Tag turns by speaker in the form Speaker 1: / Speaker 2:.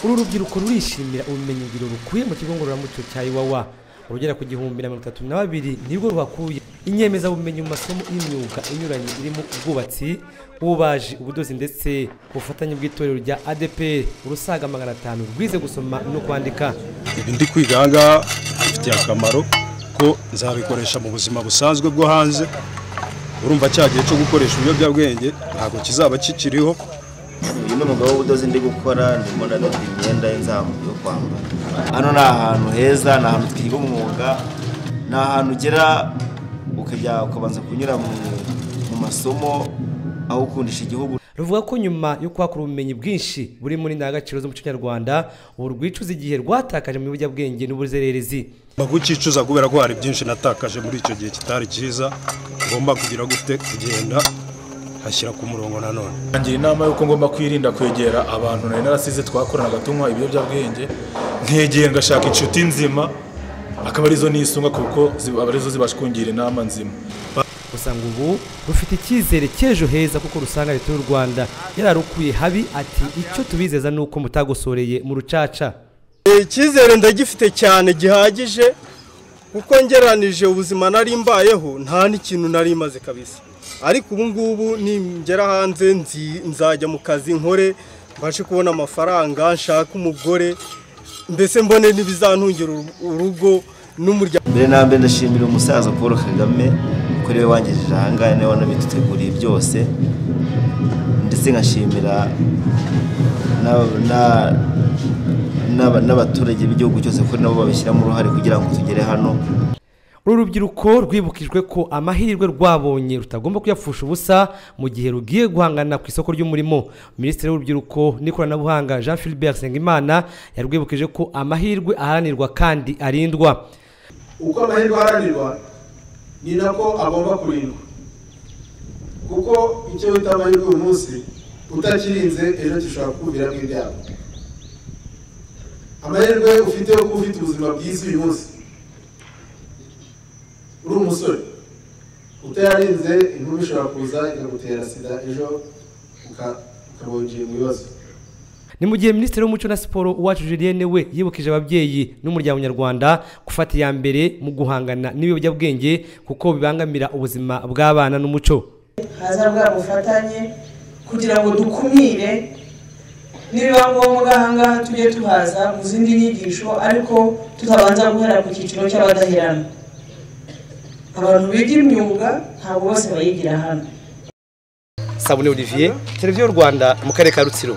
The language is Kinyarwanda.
Speaker 1: uru rubyiruko rurishimira ubumenyi ngiro rukuye mu kigo ngororamuco cya iwawa urugera ku gihumbi na mirongo itatu na babiri nirwo ruhakuye inyemezabumenyi mu masomo y'imyuga inyuranye irimo ubwubatsi ububaji ubudozi ndetse ubufatanye bw'itorero rya adeperi urusaga magana atanu rwize gusoma no kwandika
Speaker 2: ndi kwiga ahangaha bifitiye akamaro ko nzabikoresha mu buzima busanzwe bwo hanze urumva cya gihe cyo gukoresha ibiyobyabwenge ntabwo kizaba kikiriho
Speaker 3: uyu ni umugabo w'ubudozi ndi gukora ndimo ndanoda imyenda y'inzamuka yo kwambara hano ni ahantu heza ni ahantu twiga umwuga ni ahantu ugera ukajya ukabanza kunyura mu masomo aho ukundisha igihugu
Speaker 1: ruvuga ko nyuma yo kwakura ubumenyi bwinshi buri muri ndangagaciro z'umuco nyarwanda ubu rwicuza igihe rwatakaje mu biyobyabwenge n'ubuzererezi
Speaker 2: bagukicuza kubera ko hari byinshi natakaje muri icyo gihe kitari cyiza ugomba kugira gute kugenda hashyira ku murongo nanone
Speaker 4: ngira inama y'uko ngomba kwirinda kwegera abantu nari narasize twakoranaga tunywa ibiyobyabwenge nkegera ngashaka inshuti nzima akaba arizo nisunga kuko zi- aba arizo zibasha kungira inama nzima
Speaker 1: gusa ngo ubu rufite icyizere cy'ejo heza kuko rusanga leta y'u rwanda yararukuye habi ati icyo tubizeza ni uko mutagosoreye mu rucaca
Speaker 5: icyizere ndagifite cyane gihagije kuko ngeranije ubuzima nari mbayeho nta n'ikintu nari maze kabisa ariko ubu ngubu ningera hanze nzi- nzajya mu kazi nkore mbashe kubona amafaranga nshake umugore mbese mbone n'ibizantungira uru- urugo n'umuryango
Speaker 3: mbere na mbere ndashimira umusaza paul kagame kuri we wangejeje ahangaha niwe wanabiduteguriye byose ndetse nkashimira na- na- n'aba- n'abaturage b'igihugu cyose kuko nabo babishyiramo uruhare kugira ngo tugere hano
Speaker 1: uru rubyiruko rwibukijwe ko amahirwe rwabonye rutagomba kuyapfusha ubusa mu gihe rugiye guhangana ku isoko ry'umurimo minisitiri w'urubyiruko n'ikoranabuhanga jean philbert nsengimana yarwibukije ko amahirwe aharanirwa kandi arindwa
Speaker 6: uko amahirwe aharanirwa ni nako agomba kurindwa kuko icyo wita amahirwe uyu munsi utakirinze ejo gishobora kukuviramo ibyago amahirwe ufite yo kuba ufite ubuzima bwiza uyu munsi uri umusore utayarinze inkuru ishobora kuza ikagutera sida ejo uka- ukaba winjiye mu bibazo
Speaker 1: ni mu gihe minisitiri w'umuco na siporo uwacu julienne we yibukije ababyeyi n'umuryango nyarwanda gufata iya mbere mu guhangana n'ibiyobyabwenge kuko bibangamira ubuzima bw'abana n'umuco
Speaker 7: haza bwa bufatanye kugira ngo dukumire nibiba ngombwa ahangaha tujye tuhaza mu zindi nyigisho ariko tutabanza guhera ku cyiciro cy'abadaherana abantu biga imyuga ntabwo bose bayigira hano
Speaker 1: sabune olivier televiziyo rwanda mu karere ka rutsiro